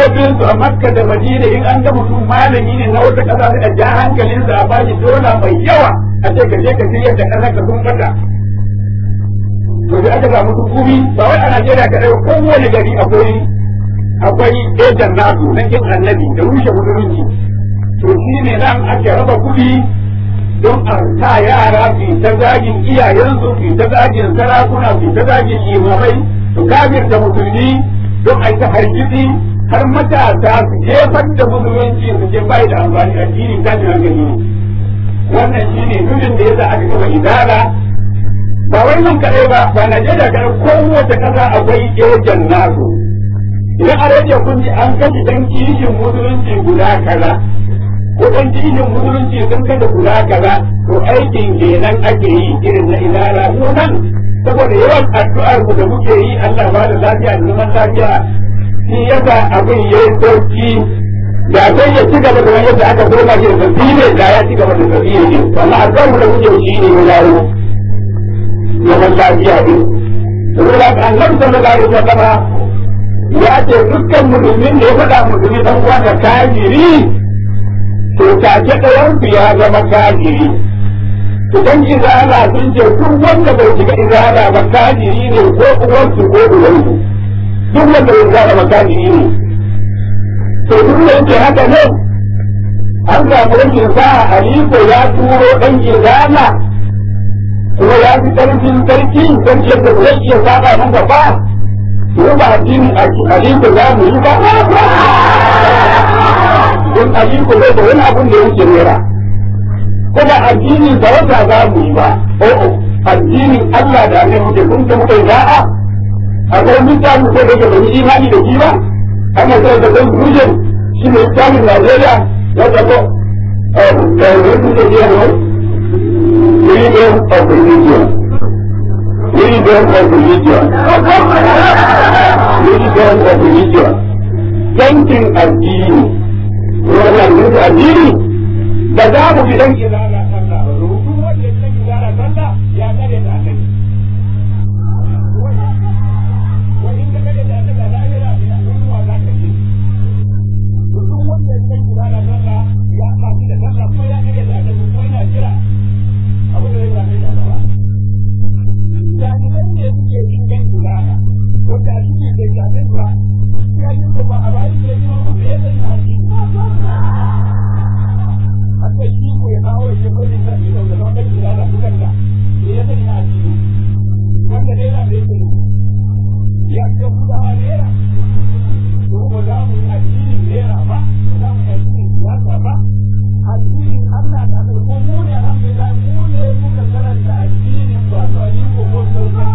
hudubobinsu a makka da madina in an ga mutum malami ne na wata ƙasa sai a ja hankalinsa a bashi dola mai yawa a ce ka je ka shirya da ƙasar ka sun bata to sai aka samu hukumi ba wai a Najeriya kaɗai ba kowane gari akwai akwai ejan nasu na kin annabi da rushe musulunci to shi ne nan ake raba kuɗi don a sa yara su ta zagin iyayensu su ta zagin sarakuna su ta zagin imamai su kafirta musulmi don a ta hargitsi har matasa su jefar da musulunci su ce bai da amfani addinin tashin hankali ne wannan shi ne nufin da yasa aka kafa idara ba wai nan kaɗai ba ba Najeriya kaɗai kowace ƙasa akwai ejan nasu idan a rediyo kun ji an kashe dan kishin musulunci guda kaza ko dan kishin musulunci sun kashe guda kaza to aikin kenan ake yi irin na idara mu nan saboda yawan addu'ar mu da muke yi Allah ba da lafiya da zaman lafiya shi yasa abin yayi sauki da sai ya ci gaba da wani yadda aka koma shi da tasiri da ya ci gaba da tasiri ne amma addu'ar mu da muke yi ne mu dawo zaman lafiya ne saboda annabi sallallahu alaihi wasallam ya ce dukkan musulmin da ya faɗa musulmi dan uwa da kafiri to take ɗayan su ya zama kafiri idan izala sun ce duk wanda bai shiga izala ba kafiri ne ko uwarsu ko uwansu duk wanda bai izala ba kafiri ne to duk da yake haka ne an samu rashin sa'a aliko ya turo ɗan izala kuma ya fi ƙarfin sarki sarki yadda zai iya saba masa ba ko ba addinin aliko za mu yi ba don aliko zai da wani abun da yake nera ko ba addinin sarauta za mu yi ba o'o addinin Allah da ne muke kun ta muke da'a akwai mutane ko da ke da imani da shi ba ana sai da kan rujin shi ne tsamin Najeriya ya tabo eh da wani da ke ne freedom of religion freedom of religion freedom of religion yankin addini wannan yankin addini da za mu bi dan izala sallah ba rubu wanda dan izala sallah ya kare da annabi wani da kare da annabi da lahira da ruwa za ka ji duk wanda dan izala sallah ya kafi da sallah ko ya kare da annabi ko yana jira abu da zai zame da gaba jami'an ne suke yin dan izala wanda suke da jami'an ba ya yi ko ba a bayan da yi ma ya sani addini haka shi ko ya kawo ya ko da sai da da wannan gida da kuka da ya sani na addini wanda dai da yake ya ga kudawa nera ko ba za mu yi addinin nera ba ba za mu yi addinin siyasa ba addinin Allah da ko mu ne alhamdulillah mu ne muka karanta addinin ba to ni ko ko ko ba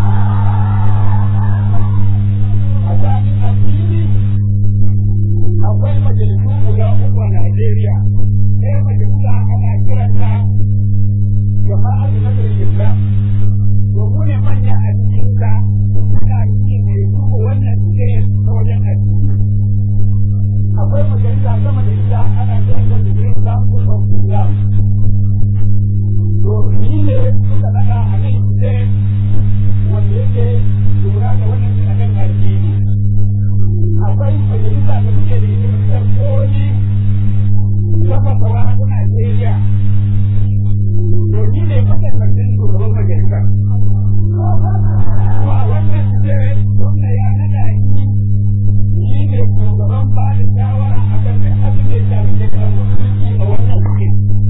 a tsarin addini akwai majalisu guda uku a Najeriya ɗaya majalisa ana kiranta jama'a da nazarin islam domin ne manya a cikinta suna yi mai duba wannan ce ta wajen addini akwai majalisa sama da ita ana kiranta da green council of islam to ni ne suka naɗa a nan ce wanda yake lura da wannan a kan addini akwai majalisa da muke da ita da koli sama sauran a Najeriya. To ni ne mataimakin shugaban majalisa. To a wannan ce wanda ya nada ni ni ne shugaban ba da shawara a kan da abin da ya shafi da kan musulunci a wannan suke.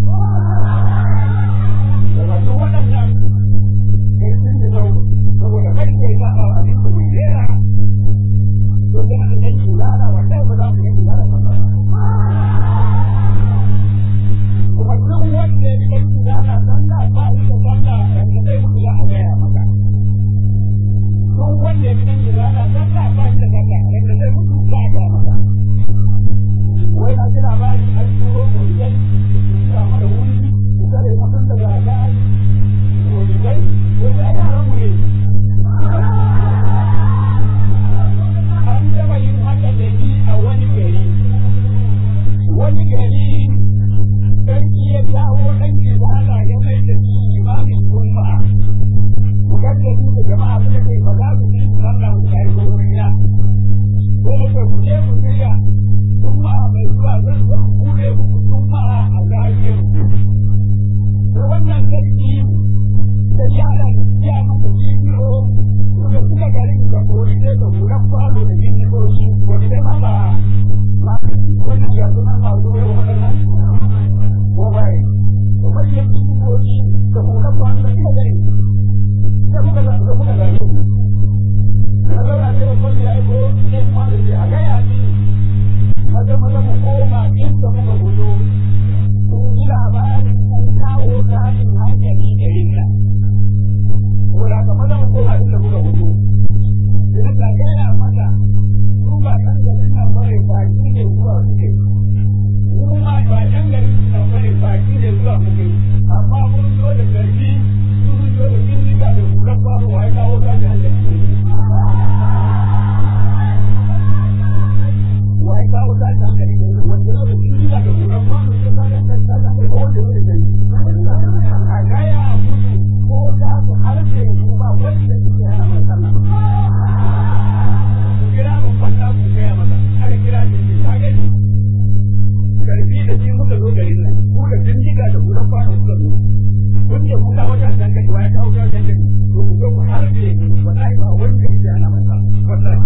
Da masu waɗannan ƙarfin da zau saboda kai ne za a abin da bai rera to kana da ɗan shugaba wanda ba za mu yi shugaba ba. kuma duk wanda ya kai su zana sallah ba shi da sallah wanda zai mutu za a gaya maka duk wanda ya kai su zana sallah ba shi da sallah wanda zai mutu za a gaya maka wai na ji labari an turo kuriyar su mana wuri su kare mutum da zaga kuriyar wanda ya yaran mu ne an taɓa yin haka da ni a wani gari wani gari sarki ya dawo ɗan izala ya mai da su imamin juma'a bugar da su da jama'a suka kai ba za su yi sallah su kai ko wuriya ko muka ku je ku shirya kuma mai zuwa zan zo ku bude muku kuma a zariyar to wannan sarki da yaran ya muku bidiyo da suka garin da kori sai da hulan falo da bidiyoyi wani dai ma ba wani yanzu nan ba zuwa waɗannan ko bai ko bai yin bidiyoyi da hulan falo da suka gari da kuka da kuka gari Allah ne ko ya ko ne ma da ya ga ya ni maza maza mu koma inda muka gudu ko ji labarin an kawo tashin hankali garin nan wala ka maza mu koma inda muka gudu idan ka gaya mata su ba kan garin nan bane baki ne zuwa suke mu ma ba kan garin nan bane baki ne zuwa muke amma mun zo da garbi sun zo da bindiga da kuran babu wa ya kawo tashin hankali wai kawo ta ta gari ne wanda da shi da kuran ma su ta da ta ta ko wanda ne da a gaya musu ko da su harfe su ba wanda ke yana masana kira mun fata ku gaya mata har kira ki ta gani karfi da shi muka zo garin nan ku da bindiga da kuran ma kuka zo kun ce kuka wata dan kai wai kawo ta dan kai to ku zo ku harfe wallahi ba wanda ke yana masana wallahi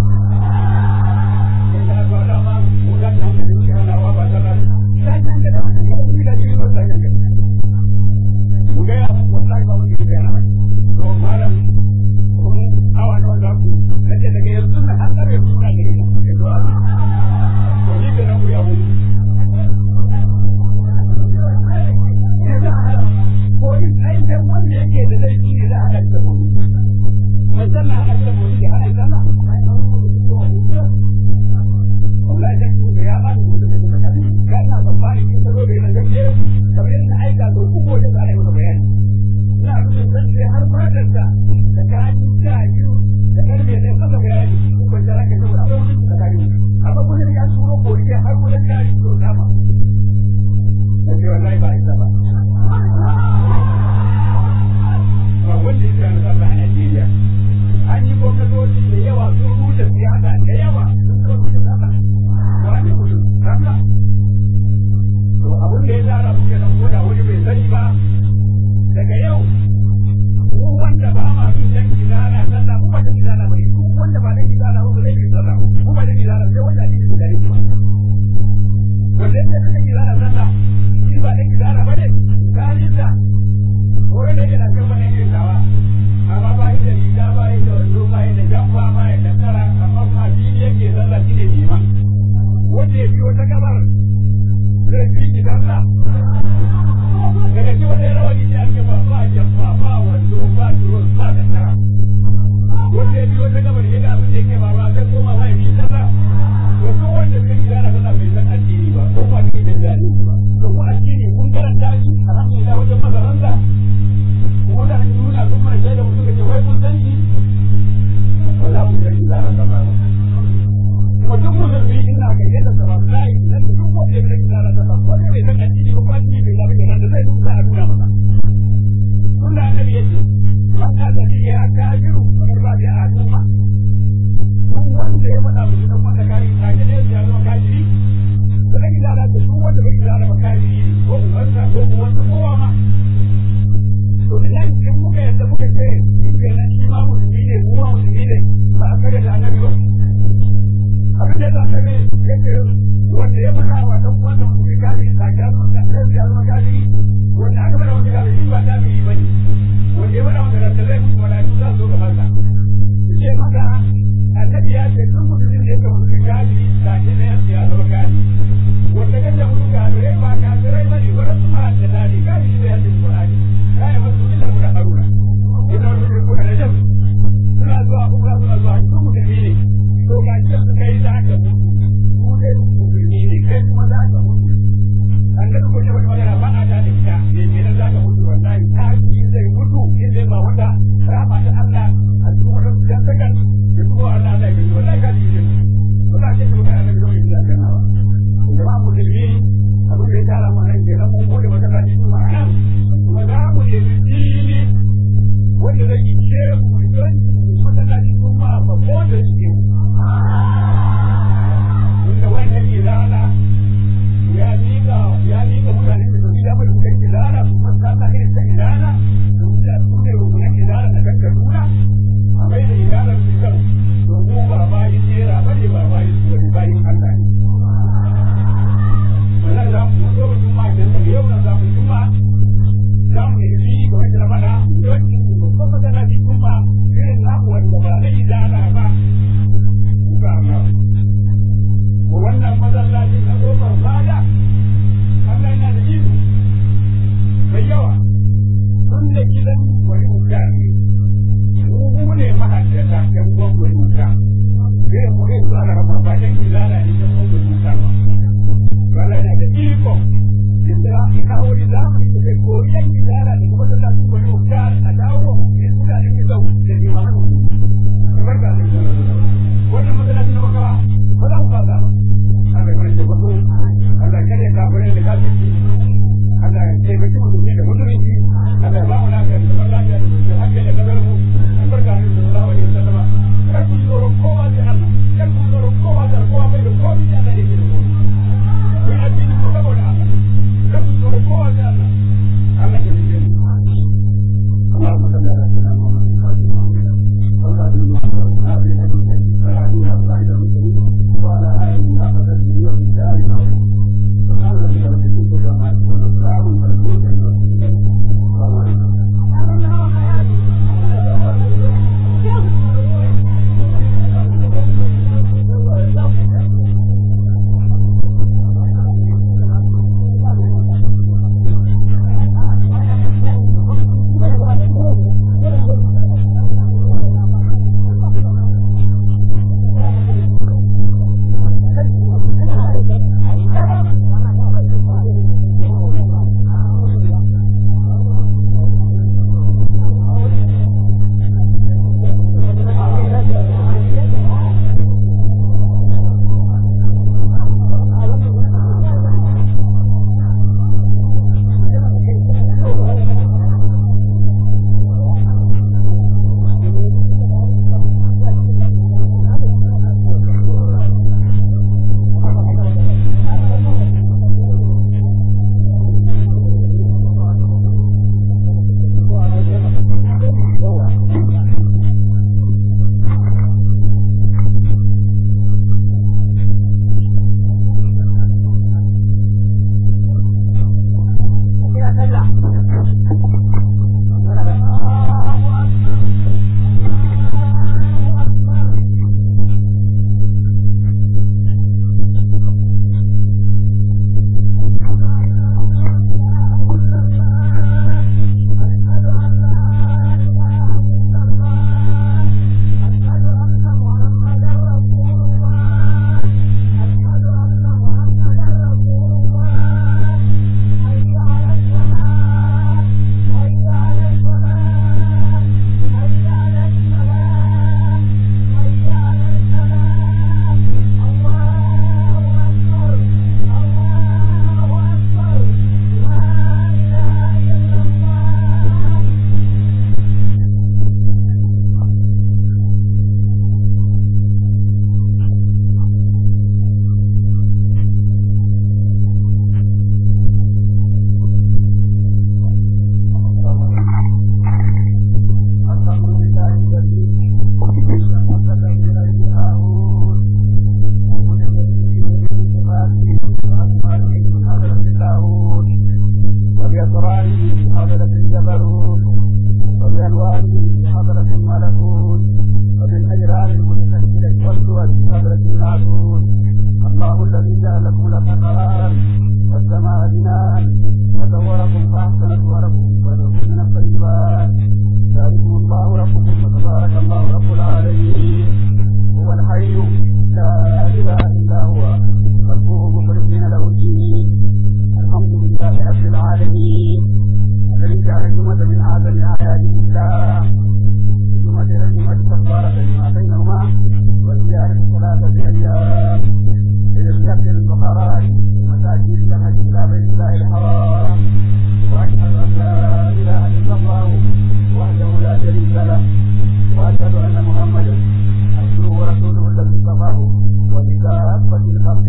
bauta Allah irin ta idana da su ne rukunan idana da kakkaduna a mai da idanar su kan domin ba bayin jera ba ne ba bayin su bane bayin Allah ne. Wannan za mu zo ba juma idan daga yau na za mu juma za mu yi ga wata ramana don in su babban magana ji juma irin namu wanda ba na idana ba. Ba na. Wannan masallaci na kofar fada Allah yana da iko mai yawa tun da gidan wani mutane mu ne mahaddata kan gwamnati muta sai mu ne su ana rama ba dan gidana ne kan gwamnati muta ba wala yana da iko inda in kawo ni zamani da kai koyan gidana da kuma da su wani muta a dawo ne suna da ke zau da ni ma kamar da ne wannan magana ne maka ba ba za ku ba ba Allah ya rage wato Allah ya kare kafirai da kafirci Allah ya taimaki musulmi da musulunci Allah ya ba mu lafiya da zaman lafiya da musulunci hankali da kasar mu albarka ne da sallallahu alaihi wasallam kar ku tsoro kowa da Allah kar ku tsoro kowa da kowa bai da komai da Allah yake da komai ku addini ku saboda Allah kar ku tsoro kowa da Allah Allah ya rike mu اللهم صل على سيدنا محمد وعلى آله وصحبه وسلم سبحان ربك رب العزة عما يصفون وسلام على المرسلين والسلام عليكم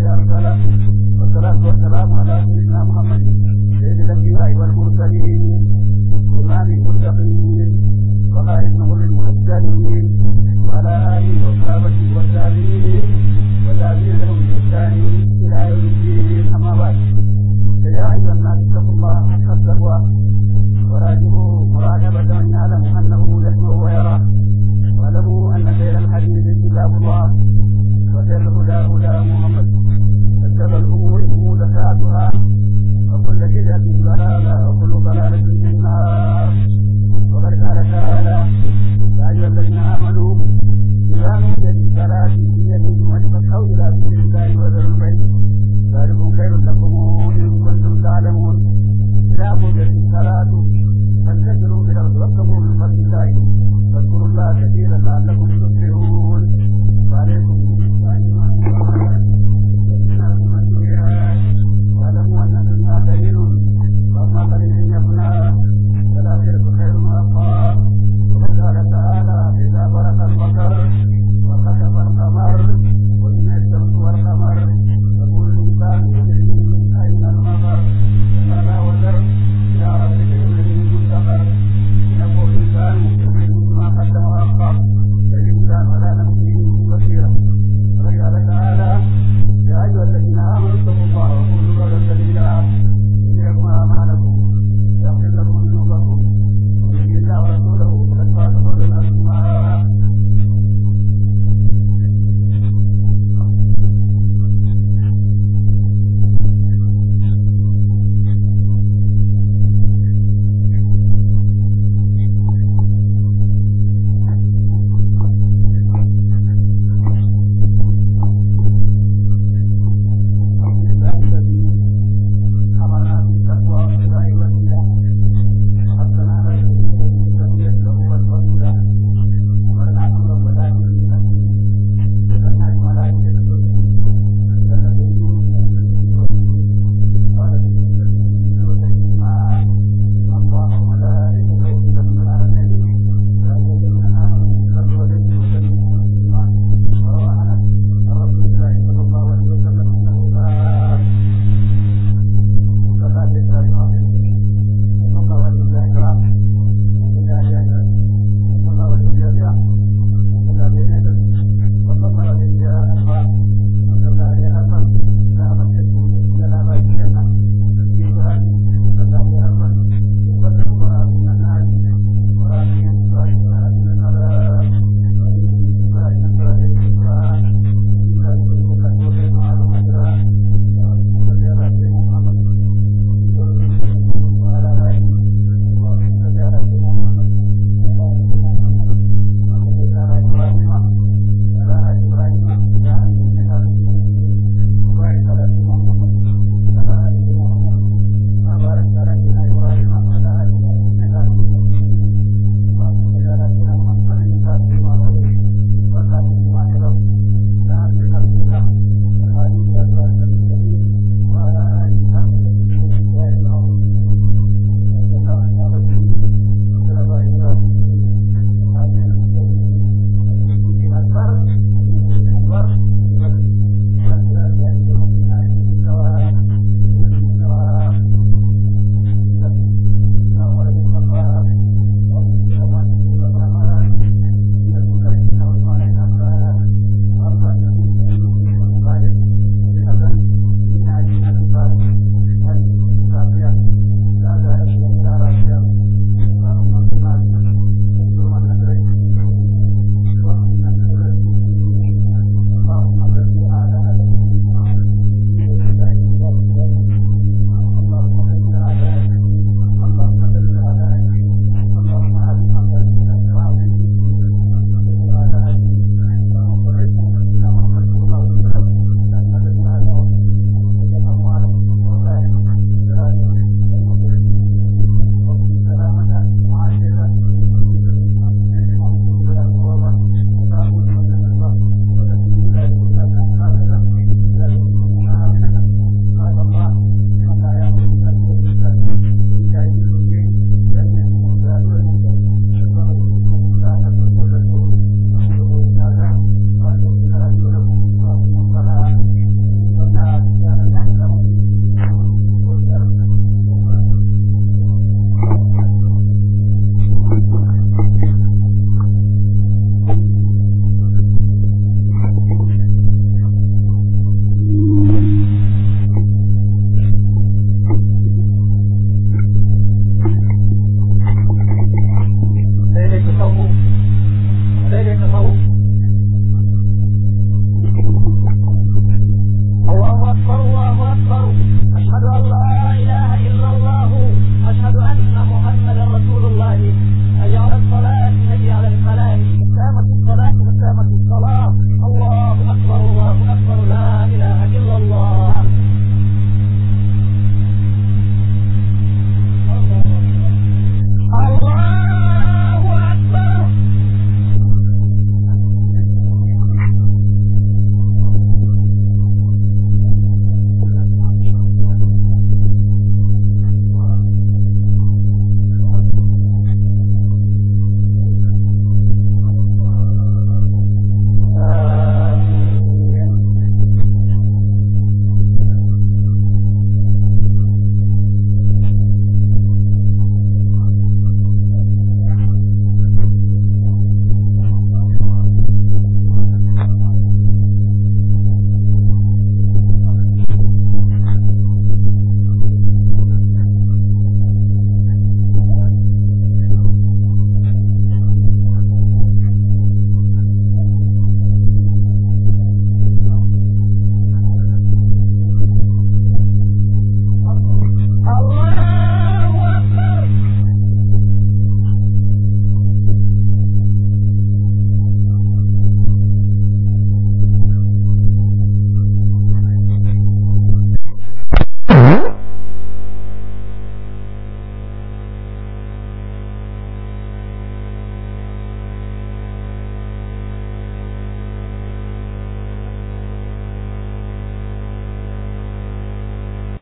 والصلاة والسلام على سيدنا محمد سيد الأنبياء والمرسلين المتقين وخائفهم للمحسنين وعلى آله وصحبه والتابعين والتابعين لهم بإحسان إلى يوم الدين أما بعد فيا أيها الناس اتقوا الله حق التقوى وراجعوا مراقبة من يعلم أنه يسمع ويرى واعلموا أن خير الحديث كتاب الله وخير الهدى هدى محمد وشر الأمور محدثاتها وكل بدعة ضلالة وكل ضلالة في النار وقد قال تعالى يا أيها الذين آمنوا إذا نودي للصلاة من يوم فاسعوا إلى ذكر الله وذروا البيع ذلكم خير لكم إن كنتم تعلمون إذا قضيت الصلاة